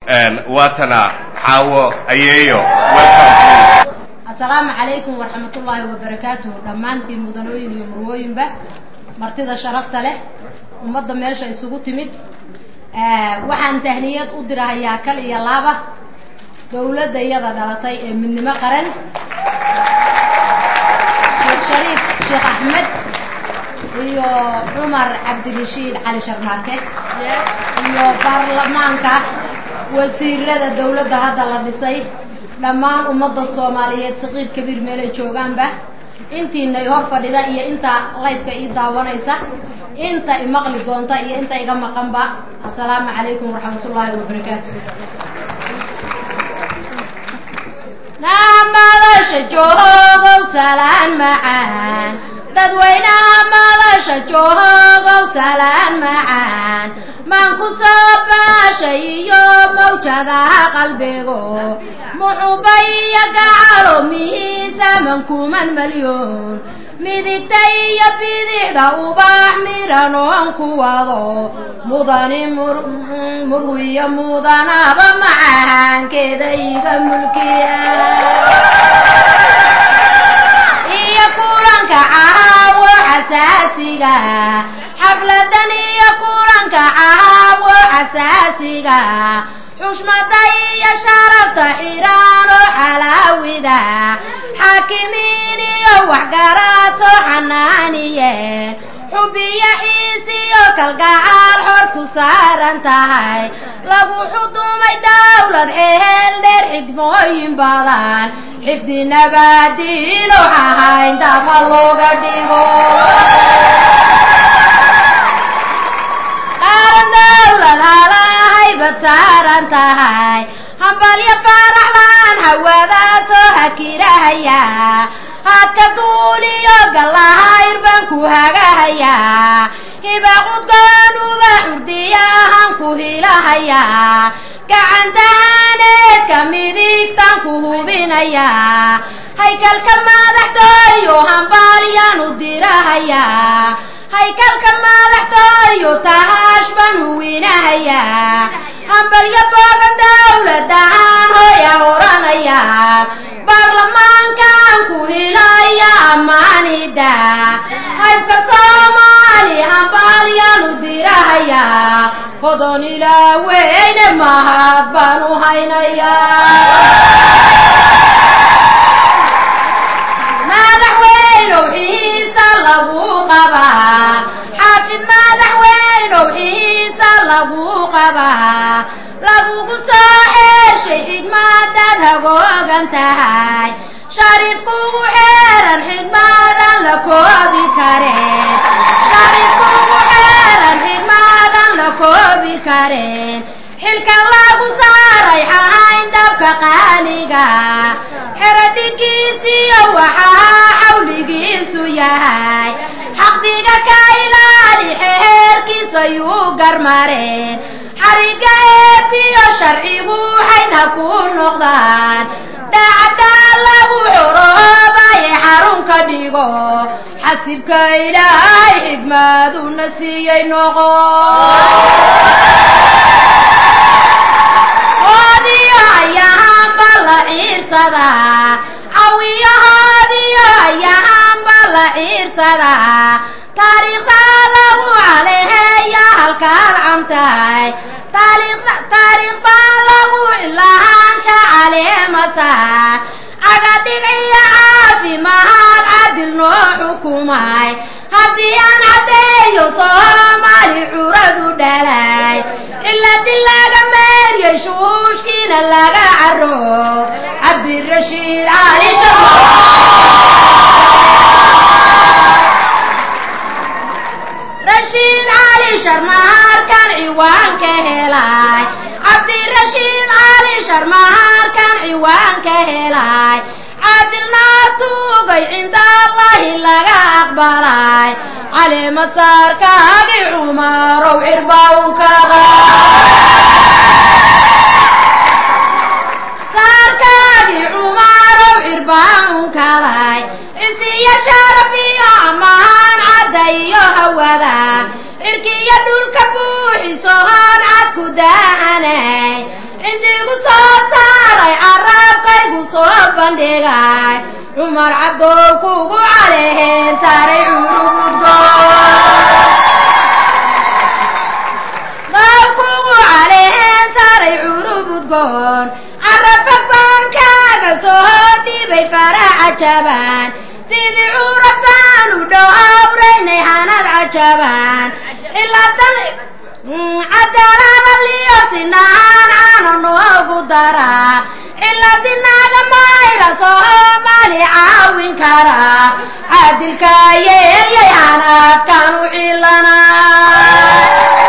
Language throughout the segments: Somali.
waatana xaawo ayeeyo welcome please assalaamu calaykum waraxmatullaahi wabarakaatuhu dhammaantiin mudanooyin iyo murwooyinba martida sharafta leh ummadda meesha isugu timid waxaan tahniyad u dirahayaa kal iyo laaba dawladda iyada dhalatay ee midnimo qaran sheekh shariif sheekh axmed iyo cumar cabdirashiid cali sharmaake iyo baarlamaanka wasiirada dawladda hadda la dhisay dhammaan ummadda soomaaliyeed saqiir kabiir meelay joogaanba intiinay hor fadhida iyo inta laydka ii daawanaysa inta imaqli doonta iyo inta iga maqanba assalaamu calaykum waraxmatullaahi wabarakaatu madasha joogow salaan macaan dadweynaha madasha joogow salaan macaan maan ku soo baashay iyo mawjadaha qalbigo muxubaiyo gacalo mihiisaman kuman malyoon midigta iyo bidixda ubax midhan oon ku wado mudani murwiyo mudanaba macaankeeda iga mulkiya iyo kulanka caawo xasaasiga xafladan iyo kulanka caawo xasaasiga xushmada iyo sharafta xiraan oo xalaawida xaakimiin iyo waxgaraato xanaaniye xubiyo xiisiyo kalgacaal xortu saaran tahay lagu xudumay dawlad xeel dheer xigmooyin badan xifdi nabaadiino ahayn daba looga dhigo qaaran dawlad halahayba saaran tahay hambalyo faaraxlaan hawadaasoo hakirahaya hadka duuliyo gallahayr baan ku hagahayaa hibaqudgaanuba xurdiyahan ku hilahayaa gacantahaaneedka midigtaan ku hubinayaa haykalka madaxdooyo hambalyaan u dirahayaa haykalka madaxdooyo tahaash baan huwinahayaa hambalyo boogan dawladahaan hooya oranayaa baarlamaankaan ku hilaya ammaanida haybka soomaali hambalyaan u dirahayaa hodon ilaa weyne mahad baan u haynayaa madaxweynow xiisa lagu qabaa xaafid madaxweynow xiisa lagu qabaa lagugu soo xeeshay xigmadaad hagoogan tahay shariif kugu xeeran xigmadan la koobi kareen shariif kugu xeeran xigmadan la koobi kareen xilka lagu saaray xahayn dabka qaaliga xeradhigiisiyo waxaa xawligiisu yahay xaqdiga ka ilaali xeerkiisa yuu garmareen xariga eebiyo sharcigu xaydha ku noqdaan daacaddaa lagu xoroobaye xarun ka dhigo xasibka ilaahay xigmaaduna siiyey noqo oodiyo ayahaanba la ciirsadaa cawiyahoodiyo ayahaanba la ciirsadaa taariikhdaa lagu caleheeya halkaad cantahay taariikh baa lagu ilahaansha caleemataan cagadhigciyo caafimaad cadil noo xukumay haddii aan caddeeyo soomaali curadu dhalay ciladii laga meeryay shuushkiina laga caro cabdirashiid cali rashiid cali sharmaharkan ciwaanka helay cabdirashiid cali sharmaharkan ciwaanka helay cadilnaa tuugay cinda allahi laga aqbalay caleemasaarkaagi cumarow cirbawnkada saarkaagi cumarow cirbaawnkaday cisiyo sharafiyo ammaan cadda iyo hawada cirkiyo dhulka buuxiso hoon cad ku daahanay bandhigay cumar cabdow kugu calehen saaray curugudgo kugu calehen saaray curubudgoon carabka baankaaga soo dhibay farax cajabaan sidii curab baan u dhowraynay hanad cajabaan ilaadan cadaalada sinaan caano noogu daraa ciladinaaga mayra soomaali caawin karaa caadilkaayeeyay hanaadkan u cilanaa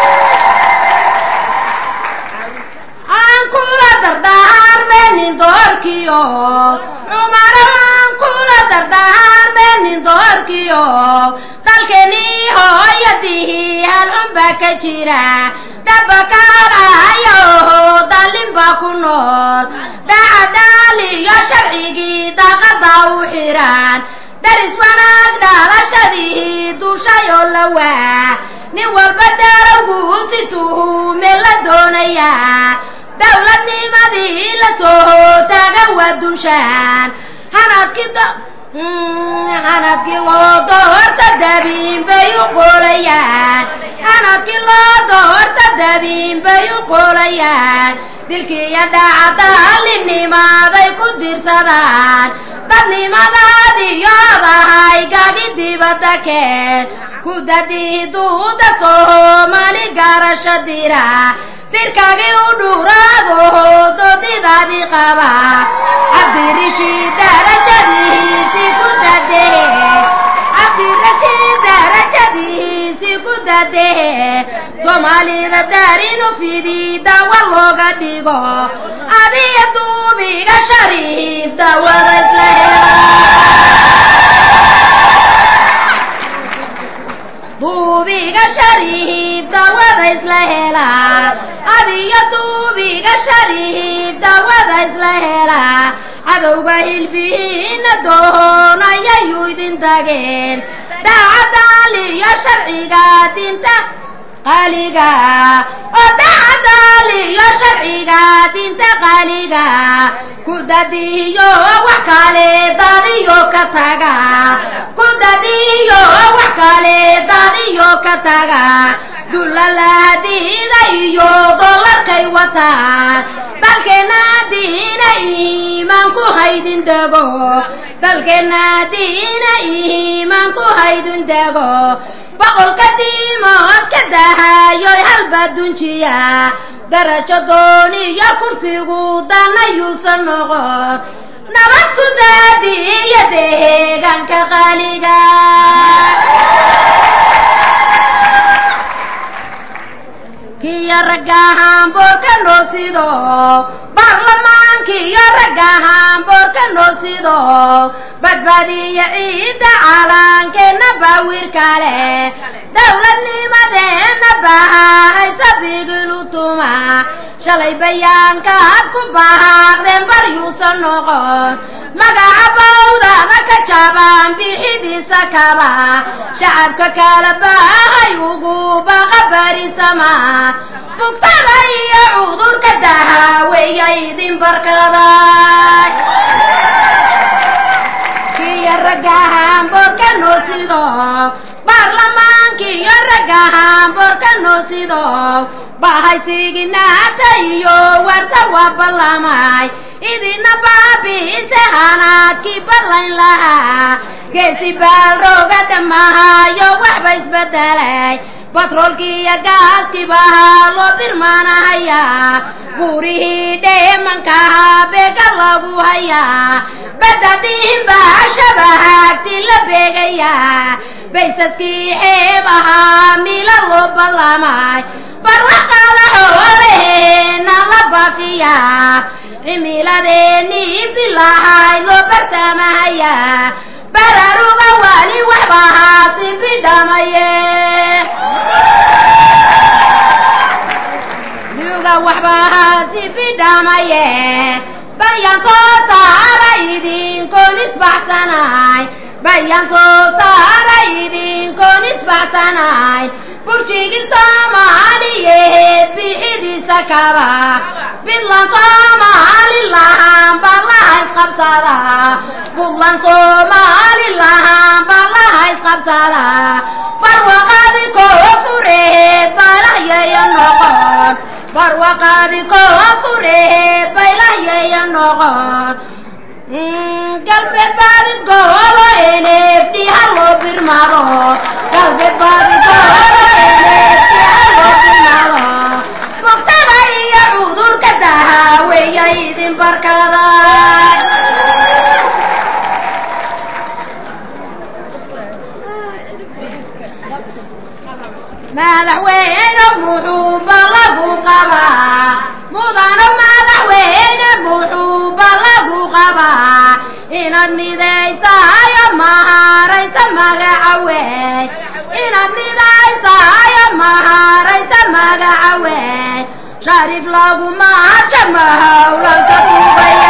aan kula dardaarmeenin doorkiyo cumaro aan kula dardaarmeenin doorkiyo dalkenii hooyadihii halcunba ka jira dabakaalahayaho dalinba ku nool dacadaaliyo sharcigii daaqada u xiran daris wanaag dhalashadii duushayoo la waa nin walba daarowgu si tuhume la doonayaa dawladnimadii la soo taaga waa dunshaan hanadkii hanadkii loo doorta dabiin bay u qolayaan hanadkii loo doorta dabiin bay u qolayaan dilkiiyo dhacdaalinimaday ku dirsadaan dadnimadaadiyodahay gagi dibadda keen ku dadii duuda soomaali garasho dira dirkagii u dhuraado doodidaadii qaba cabdirashiid darajadihiisi ku dadehe cabdirashiid darajadihiisi ku dadehe soomaalida daarinu fidi dawa looga dhigo adiga duubiga shariif dawada isla hela duubiga shariif dawada isla helaa adiyo duubiga shariif dawada isla helaa cadowga hilbihiina doonayayuu idin tageen daacadaaliyo sharciga dinta qaaliga oo daacadaaliyo sharciga dinta qaaliga ku dadiyo wax kale dadiyo ka taga ku dadiyo wax kale dadiyo ka taga dulaladiida iyo dolarkay wataan dalkeena diina iimaan ku haydin dego dalkeena diina iimaan ku haydin dego boqolka diimood ka dahayoy halba dunjiya darajo dooniyo kursigu danayuusan noqon nabad ku daadiyo deegaanka qaaliga kiyo ragga hamboorka noo sido baarlamaankiyo ragga hamboorka noo sido badbaadiya ciidda calaankeena baawir kale dawladnimadeena bahahaysa bigilu tuma shalay bayaankaad ku bahaaqdeen baryuusan noqon magaca bawdada ka jabaan bixidiisa kaba shacabka kala baahay ugu baqa barisama bugtada iyo cudurka dahaweya idin barkaday kiyo ragga hamboorka noo sido baarlamaankiyo ragga hamboorka noo sido bahaysiginaata iyo warta waa ballamay idina baabi'ise hanaadkii ballayn lahaa geesi baalrooga dhammahayo waxba isbedelay batroolkii iyo gaaskii bahaa loo birmaanahayaa buurihii dheemankahaa beega lagu hayaa badadiin baa shabahaagti la beegayaa baysaskii xeebahaa mila loo ballamay barwaqada xoolaheena la baafiyaa cimiladeenii bilahay loo bartaamahayaa bararuga wali waxba haasi bidhamaye yuga waxba haasi bidhamaye bayaan soo saara idinkoon isbaxsanaay bayaan soo saara idinkoon isbaxsanaay burjigii soomaaliyeed bixidiisa kaba bidlan soomaali lahaan baa laha isqabsadaa buntland somalilan baa laha isqabsadaa barwaqaadi koofureed baylahyeeya noqon barwaqaadi koofureed baylahyeeya noqon galbeed baadid goolo enefdi haloo birmado galbeed baadid goolo enefdi haloo birmado bugtada iyo cudurka dahaaweeya idin barkada madaxweyne muxuuba lagu qabaa mudano madaxweyne muxuuba lagu qabaa inaad midaysaayo maharaysa magacaweey inaad midaysaayo maharaysa magacaweey sharif lagu maaja mahawlanka duubaya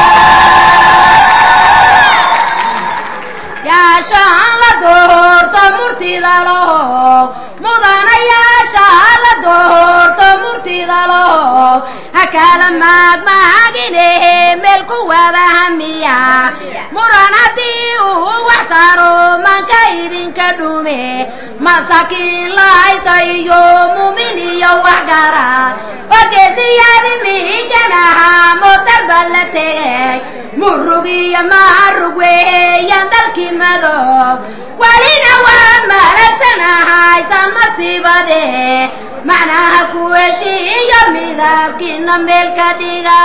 yaashaan la doorto murtida lahow mudanayaashaa la doorto murtida lahow ha kala maagmaaginehe meel ku wada hamiya muran haddii uu wax taro manka idinka dhume masaakiin lahaysa iyo muumin iyo wax gara ogeesiyaadi miijanaha moodalba la tegay murug iyo maarug weeyaan dalkii madow welina waa malagsanahaysaan masiibade macnaha ku heshiiyo midabkiina meel ka dhiga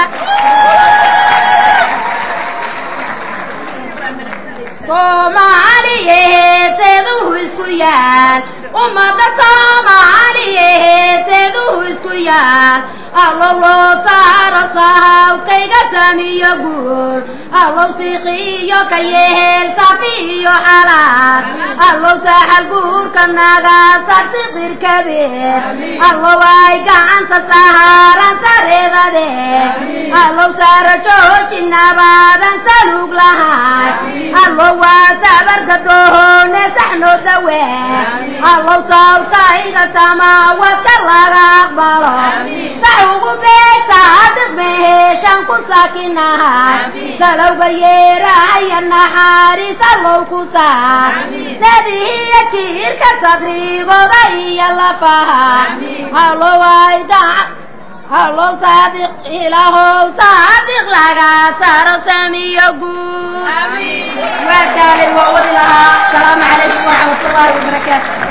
soomaaliyeheeseeduhu isku yaal ummadda soomaaliyeheeseeduhu isku yaal allow loo saaro sahawkayga samiyo guur allow siiqiyo ka yehel safi iyo xalaal allow saaxal guurka naga sarsiqir kabeer allow ay gacanta sahaaran sareedade allow saara jooji nabaadan salug lahay allow waa sabarka doone saxno dawe allow sawtayga samaawadka laga aqbalo sax ugu beegta adiq meeshan ku saakinahay salowga yeerahaya naxariis allow ku saar sadihiyo jiirka sabrigooda iyo lafaha allow ay gacan allow saadiq ilahow saadiq laga saaro samiyo guud waa taalay waa wadi lahaa asalaamu calaykum waraxmat ullaahi wabarakaatu